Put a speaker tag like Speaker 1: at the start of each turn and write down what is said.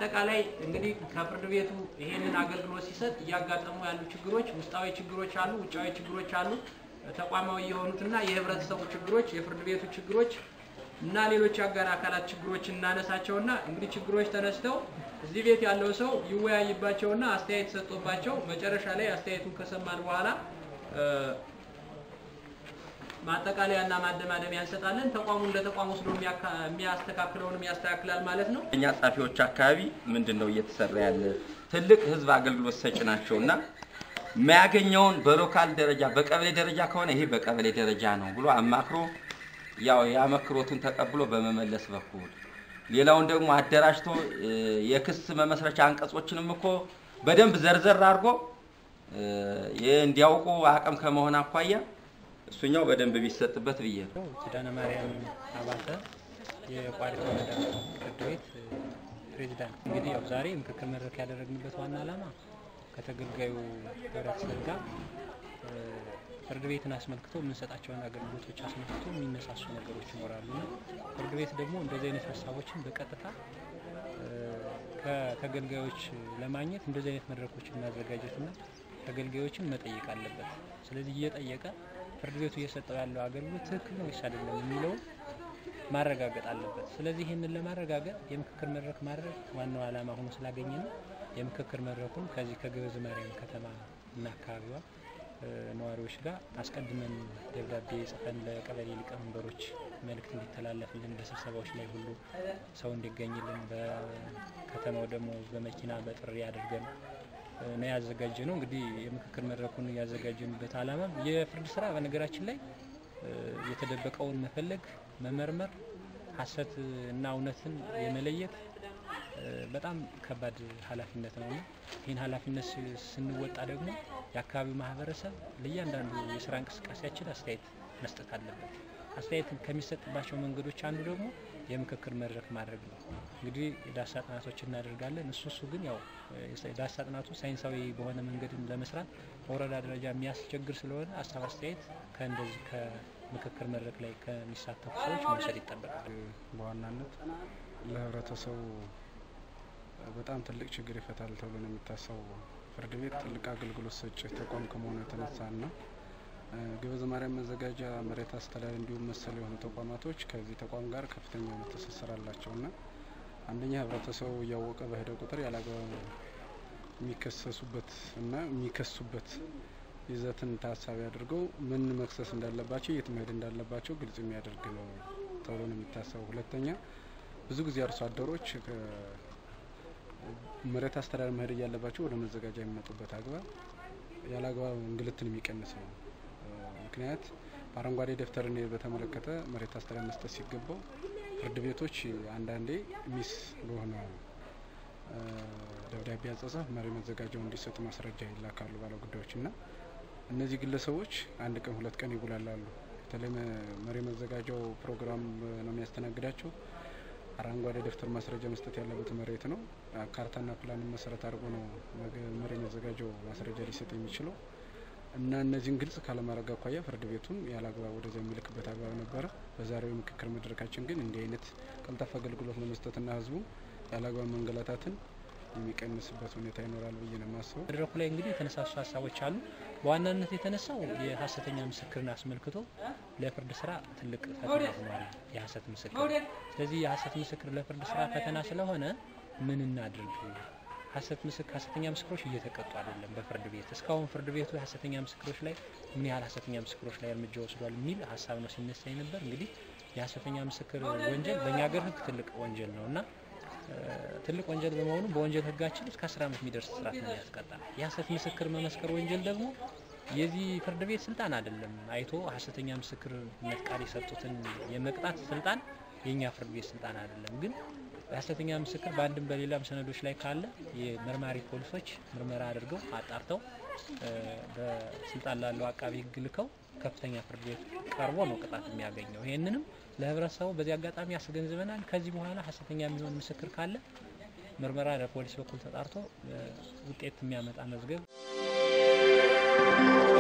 Speaker 1: በአጠቃላይ እንግዲህ ከፍርድ ቤቱ ይሄንን አገልግሎት ሲሰጥ እያጋጠሙ ያሉ ችግሮች ውስጣዊ ችግሮች አሉ፣ ውጫዊ ችግሮች አሉ። ተቋማዊ የሆኑትና የህብረተሰቡ ችግሮች፣ የፍርድ ቤቱ ችግሮች እና ሌሎች የአጋር አካላት ችግሮች እናነሳቸውና እንግዲህ ችግሮች ተነስተው እዚህ ቤት ያለው ሰው ይወያይባቸውና አስተያየት ሰጥቶባቸው መጨረሻ ላይ አስተያየቱን ከሰማን በኋላ ማጠቃለያና ማደማደሚያ እንሰጣለን። ተቋሙ እንደ ተቋም ወስዶ የሚያስተካክለውንም ያስተካክላል ማለት ነው።
Speaker 2: እኛ ጸሐፊዎች አካባቢ ምንድን ነው እየተሰራ ያለ ትልቅ ህዝብ አገልግሎት ሰጭ ናቸው እና የሚያገኘውን በሎካል ደረጃ በቀበሌ ደረጃ ከሆነ ይሄ በቀበሌ ደረጃ ነው ብሎ አማክሮ ያው የአመክሮቱን ተቀብሎ በመመለስ በኩል ሌላውን ደግሞ አደራጅቶ የክስ መመስረቻ አንቀጾችንም እኮ በደንብ ዘርዘር አድርጎ እንዲያውቁ አቅም ከመሆን አኳያ እሱኛው በደንብ ቢሰጥበት ብዬ ነው።
Speaker 3: ኪዳነ ማርያም አባተ የቋሪት ወረዳ ፍርድ ቤት ፕሬዚዳንት። እንግዲህ ያው ዛሬ ምክክር መድረክ ያደረግንበት ዋና ዓላማ ከተገልጋዩ ህብረተሰብ ጋር ፍርድ ቤትን አስመልክቶ የምንሰጣቸውን አገልግሎቶች አስመልክቶ የሚነሳሱ ነገሮች ይኖራሉ እና ፍርድ ቤት ደግሞ እንደዚህ አይነት ሀሳቦችን በቀጥታ ከተገልጋዮች ለማግኘት እንደዚህ አይነት መድረኮችን ማዘጋጀትና ተገልጋዮችን መጠየቅ አለበት። ስለዚህ እየጠየቀ ፍርድ ቤቱ እየሰጠው ያለው አገልግሎት ትክክል ነው ወይስ አይደለም የሚለውን ማረጋገጥ አለበት። ስለዚህ ይህንን ለማረጋገጥ የምክክር መድረክ ማድረግ ዋናው ዓላማ ሆኖ ስላገኘ ነው። የምክክር መድረኩን ከዚህ ከግብዝ ማርያም ከተማ እና አካባቢዋ ነዋሪዎች ጋር አስቀድመን ደብዳቤ ጽፈን ለቀበሌ ሊቀመንበሮች መልእክት እንዲተላለፍልን በስብሰባዎች ላይ ሁሉ ሰው እንዲገኝልን በከተማው ደግሞ በመኪና በጥሪ አድርገን ነው ያዘጋጀ ነው። እንግዲህ የምክክር መድረኩን ያዘጋጀንበት ዓላማ የፍርድ ስራ በነገራችን ላይ የተደበቀውን መፈለግ፣ መመርመር፣ ሀሰት እና እውነትን የመለየት በጣም ከባድ ኃላፊነት ነው። ይህን ኃላፊነት ስንወጣ ደግሞ የአካባቢው ማህበረሰብ ለእያንዳንዱ የስራ እንቅስቃሴያችን አስተያየት መስጠት አለበት። አስተያየት ከሚሰጥባቸው መንገዶች አንዱ ደግሞ የምክክር መድረክ ማድረግ ነው። እንግዲህ የዳሳ ጥናቶች እናደርጋለን። እሱ እሱ ግን ያው ዳሳ ጥናቱ ሳይንሳዊ በሆነ መንገድን ለመስራት በወረዳ ደረጃ የሚያስቸግር ስለሆነ ሀሳብ አስተያየት ከእንደዚህ ከምክክር መድረክ ላይ ከሚሳተፉ ሰዎች መውሰድ ይጠበቃል።
Speaker 4: በዋናነት ለህብረተሰቡ በጣም ትልቅ ችግር ይፈታል ተብሎ ነው የሚታሰበው። ፍርድ ቤት ትልቅ አገልግሎት ሰጪ ተቋም ከመሆኑ የተነሳ ና ግብዝ ማርያም መዘጋጃ መሬት አስተዳደር እንዲሁም መሰል የሆኑ ተቋማቶች ከዚህ ተቋም ጋር ከፍተኛ የሆነ ትስስር አላቸው ና አንደኛ ህብረተሰቡ እያወቀ በሄደ ቁጥር ያላግባብ የሚከሰሱበት እና የሚከሱበት ይዘትን ታሳቢ አድርገው ምን መክሰስ እንዳለባቸው የት መሄድ እንዳለባቸው ግልጽ የሚያደርግ ነው ተብሎ ነው የሚታሰበው። ሁለተኛ ብዙ ጊዜ አርሶ አደሮች መሬት አስተዳደር መሄድ እያለባቸው ወደ መዘጋጃ የሚመጡበት አግባብ ያለ አግባብ እንግልትን የሚቀንስ ነው። ምክንያት በአረንጓዴ ደብተርን በተመለከተ መሬት አስተዳደር መስጠት ሲገባው ፍርድ ቤቶች አንዳንዴ ሚስ በሆነ ደብዳቤ አጻጻፍ መሪ መዘጋጃው እንዲሰጡ ማስረጃ ይላካሉ ባለ ጉዳዮች እና እነዚህ ግለሰቦች አንድ ቀን ሁለት ቀን ይጉላላሉ። በተለይ መሪ መዘጋጃው ፕሮግራም ነው የሚያስተናግዳቸው። አረንጓዴ ደብተር ማስረጃ መስጠት ያለበት መሬት ነው። ካርታና ፕላንን መሰረት አድርጎ ነው መሪ መዘጋጃው ማስረጃ ሊሰጥ የሚችለው እና እነዚህን ግልጽ ካለማድረግ አኳያ ፍርድ ቤቱን ያለ አግባብ ወደዚያ የሚልክበት አግባብ ነበረ። በዛሬው የምክክር መድረካችን ግን እንዲህ አይነት ቀልጣፋ አገልግሎት ለመስጠትና ህዝቡ ያለ አግባብ መንገላታትን የሚቀንስበት ሁኔታ ይኖራል ብዬ ነው የማስበው።
Speaker 3: መድረኩ ላይ እንግዲህ የተነሳሱ ሀሳቦች አሉ። በዋናነት የተነሳው የሀሰተኛ ምስክርን አስመልክቶ ለፍርድ ስራ ትልቅ ፈተና ሆኗል የሀሰት ምስክር። ስለዚህ የሀሰት ምስክር ለፍርድ ስራ ፈተና ስለሆነ ምን እናድርግ? ሀሰት ምስክር ሀሰተኛ ምስክሮች እየተቀጡ አይደለም በፍርድ ቤት እስካሁን ፍርድ ቤቱ የሀሰተኛ ምስክሮች ላይ ምን ያህል ሀሰተኛ ምስክሮች ላይ እርምጃ ወስዷል የሚል ሀሳብ ነው ሲነሳ ነበር። እንግዲህ የሀሰተኛ ምስክር ወንጀል በእኛ ሀገር ህግ ትልቅ ወንጀል ነው እና ትልቅ ወንጀል በመሆኑ በወንጀል ህጋችን እስከ አስር ዓመት የሚደርስ እስራት ነው ያስቀጣል። የሀሰት ምስክር መመስከር ወንጀል ደግሞ የዚህ ፍርድ ቤት ስልጣን አይደለም። አይቶ ሀሰተኛ ምስክርነት ቃል የሰጡትን የመቅጣት ስልጣን የእኛ ፍርድ ቤት ስልጣን አይደለም። ግን የሀሰተኛ ምስክር በአንድም በሌላም ሰነዶች ላይ ካለ የመርማሪ ፖሊሶች ምርመራ አድርገው አጣርተው በስልጣን ላለው አቃቢ ህግ ልከው ከፍተኛ ፍርድ ቤት ቀርቦ ነው ቅጣት የሚያገኘው። ይህንንም ለህብረተሰቡ በዚህ አጋጣሚ ያስገንዝበናል። ከዚህ በኋላ ሀሰተኛ የሚሆን ምስክር ካለ ምርመራ ለፖሊስ በኩል ተጣርቶ ውጤት የሚያመጣ መዝገብ